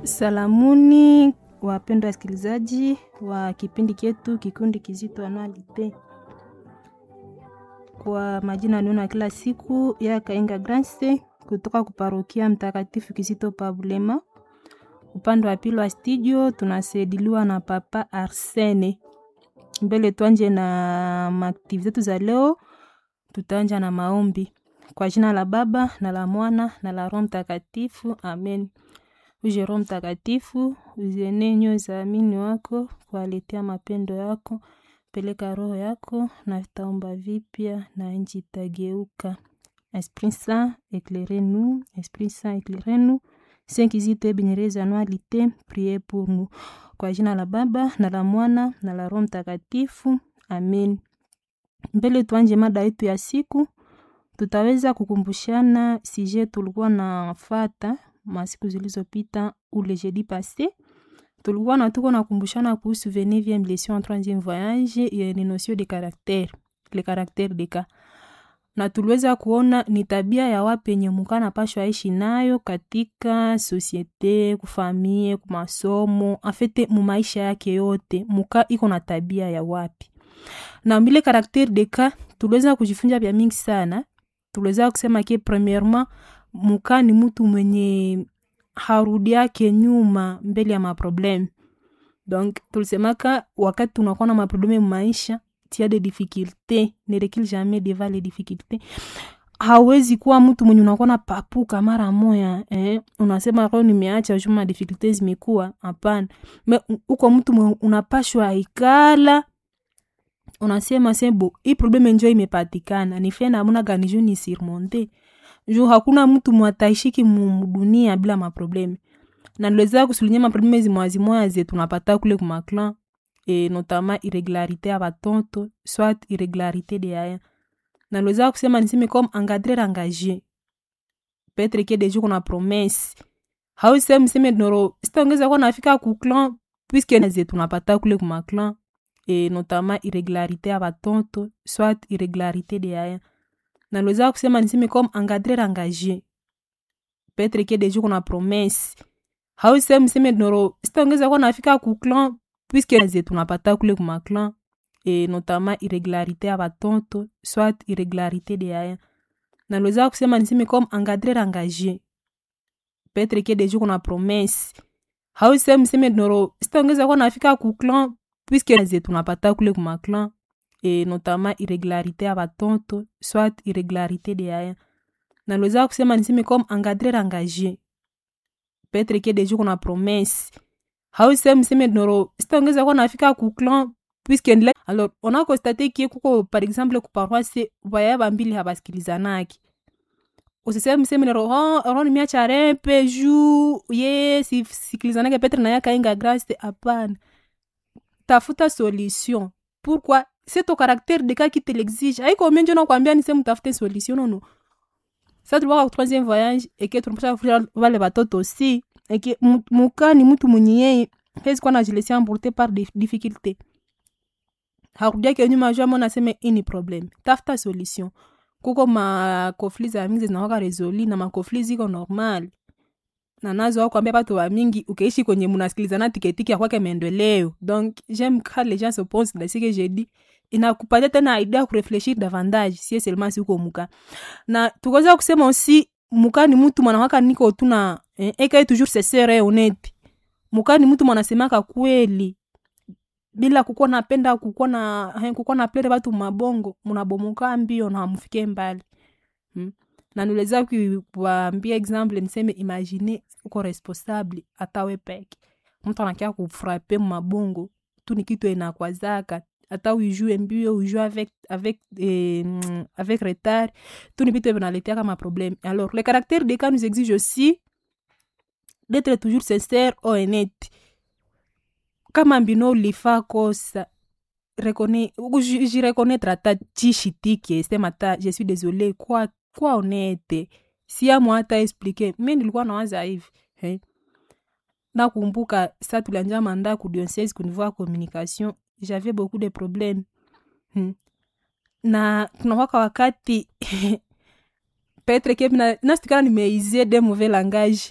Salamuni wapendwa wasikilizaji wa kipindi chetu kikundi kizito anualite. Kwa majina niona kila siku ya Kainga Grace kutoka kuparokia Mtakatifu Kizito Pabulema. Upande wa pili wa studio tunasaidiliwa na Papa Arsene. Mbele tuanje na maaktivi zetu za leo, tutaanja na maombi kwa jina la Baba na la Mwana na la Roho Mtakatifu, amen. Uje Roho Mtakatifu, uzienee nyoyo za waamini wako, kuwaletea mapendo yako. Peleka roho yako na vitaomba vipya na nchi itageuka. Esprit Saint, éclairez-nous. Esprit Saint, éclairez-nous. Saint Kizito Ebenyereza Anualite, priez pour nous. Kwa jina la Baba na la Mwana na la Roho Mtakatifu, amen. Mbele tuanje mada yetu ya siku, tutaweza kukumbushana sije tulikuwa na fata masiku zilizopita ule jeudi passé tulikuwa na tuko nakumbushana kuhusu 29e leçon en 3e voyage ya ni notion de caractère le caractère de cas na tuliweza kuona ni tabia ya wapi yenye muka anapashwa aishi nayo katika sosiete kufamie kumasomo afete mumaisha yake yote muka iko na tabia ya wapi na mbile caractère de cas tuliweza kujifunza vya mingi sana tuliweza kusema ke premièrement muka ni mtu mwenye harudi yake nyuma mbele ya maprobleme donc tulisemaka wakati tunakuwa na maprobleme maisha tia de difficulté ne recule jamais devant les difficultés hawezi kuwa mtu mwenye unakuwa na papuka mara moya eh? unasema roho nimeacha juma difficulté zimekuwa hapana me uko mtu mwenye unapashwa ikala unasema sebo hii probleme njo imepatikana nife namuna gani juu ni surmonte juu hakuna mtu mwataishiki mudunia bila maprobleme na niliweza kusulinya maprobleme zimwazimoya ze tunapata kule kumaklan e, notama irregularité ya batonto soit irregularité de aya na niliweza kusema niseme comme engadrer engagé petre ke deju kuna promesse hause mseme noro sitaongeza kuwa nafika kuklan puisque ze tunapata kule kumaklan e, notama irregularité ya batonto soit irregularité de aya na niliweza kusema niseme comme engadrer engagé petre ke deju kuna promesse hause mseme noro sitaongeza kuwa nafika kuklan puisque ze tunapata kule kumaklan e, notama irregularité ya batonto soit irregularité de aya na niliweza kusema niseme comme engadrer engagé petre ke deju kuna promesse hause mseme noro sitaongeza kuwa nafika kuklan puisque ze tunapata kule kumaklan e, notama irregularité ya batonto soit irregularité de aya na niliweza kusema niseme comme engadrer engagé petre ke deju kuna promesse hause mseme noro sitaongeza kuwa nafika kuklan puisque ndile alors on a constaté kie kuko par exemple kuparoise vaya bambili habasikilizanaki usiseme mseme nero oh, ro nimeacha rempe juu ye sisikilizanake petre naye akainga grace hapana tafuta solution pourquoi c'est ton caractère de cas qui te l'exige aiko menjo nakwambia ni sehemu tafute solution nono sa tulikuwa kwa troisième voyage eke tunapasha kufundisha wale watoto aussi eke muka ni mtu mwenye yeye hezi kuwa najilesia emporte par des difficultés hakudiake nyuma jua mona aseme ini problem tafuta solution kuko makofli za mingi zinawaka resoli na makofli ziko normal na nazo au kwambia batu wa mingi ukeishi kwenye munasikilizana tiketiki ya kwake maendeleo donc j'aime quand les gens se pensent dans ce que j'ai dit inakupatia tena idea kurefleshir davantage sie seulement si uko muka na tukaweza kusema aussi muka ni mtu mwanawaka niko tuna eh, eka toujours sesere honnête muka ni mtu mwanasemaka kweli bila kukuwa napenda kukuwa na eh, kukuwa na plere batu mabongo munabomoka mbio na hamufike mbali hmm? na niweza kuwaambia example niseme imagine uko responsable hata we peke mtu anakia kufrape mabongo tu ni kitu enakwazaka hata uijue mbio uijue avec, avec, eh, avec retard tu ni vitu vinaletea kama problème alors le caractère des cas nous exige aussi d'être toujours sincère au honnête kama mbino ulifaa kosa jireconnaître hata chishitike sema hata je suis désolé kwa kwa honnête siamu hata explique mi nilikuwa nawaza hivi hey. nakumbuka sa tulianja manda ku diocese ku niveau ya communication j'avais beaucoup de problème hmm. na tunakwaka wakati petre ke nasitikana nimeizie de mauvais langage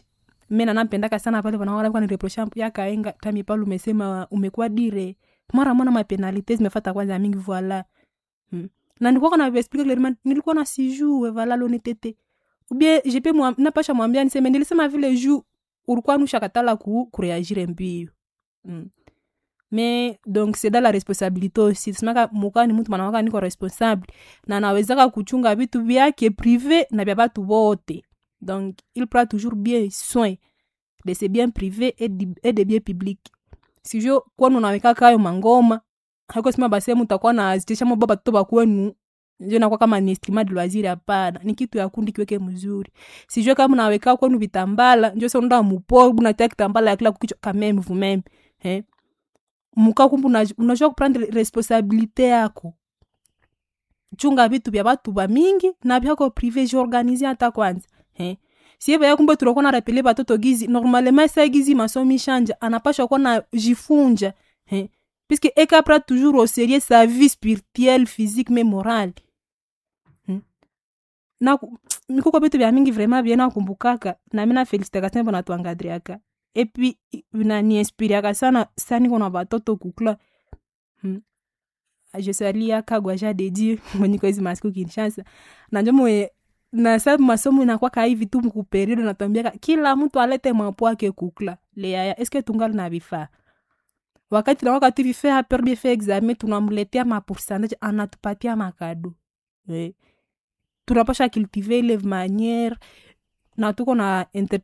mi nanampendaka sana pale wanaola nireprocha yakaenga tami pale umesema umekuwa dire mara mwana mapenalite zimefata kwanza mingi voila hmm. na nilikuwa na explique clairement nilikuwa na sijue vala lonetete ubie jepe mwa, napasha mwambia niseme nilisema vile juu ulikuwa nushakatala ku kureagire mbio hmm. mais donc c'est dans la responsabilité aussi simaka mukani mtu manawaka niko responsable na nawezaka kuchunga vitu vyake privé na vya batu bote donc il prend toujours bien soin de ses biens privés et, di, et de biens publics sijo kwanu unawekaka hayo mangoma hako sima basehemu utakuwa na azitesha mo baba toto bakwenu njo nakuwa kama ni estima de loisir hapana ni kitu ya kundi kiweke mzuri sijue kama unaweka kwenu vitambala njo se unaenda mupo unatia kitambala ya kila kukichwa kameme vumeme eh muka kumbu unajua kuprendre responsabilité yako chunga vitu vya batu ba mingi na vyako prive jiorganize hata kwanza eh sieve ya kumbe tunakuwa na rapele batoto gizi normalement sa gizi masomi shanja anapashwa kuwa na jifunja eh puisque ekapra toujours au sérieux sa vie spirituelle physique mais morale hmm? na mikuko vitu vya mingi vraiment bien nakumbukaka na mina felicitaka sana bona tuangadriaka epi vinaniinspiriaka sana saniko na batoto kukla hmm? je salia kagwa ja dedi mwenyiko hizi masiku kinshasa nanjo mwe na sa masomo inakwaka hivi tu mkuperiode natwambiaka kila mtu alete mwapo wake kukla leaya eske tungali na vifaa wakati na wakati vifaa perbi fe examen tunamletea mapourcentage anatupatia makado eh. tunapasha cultive ile maniere na tuko na inter,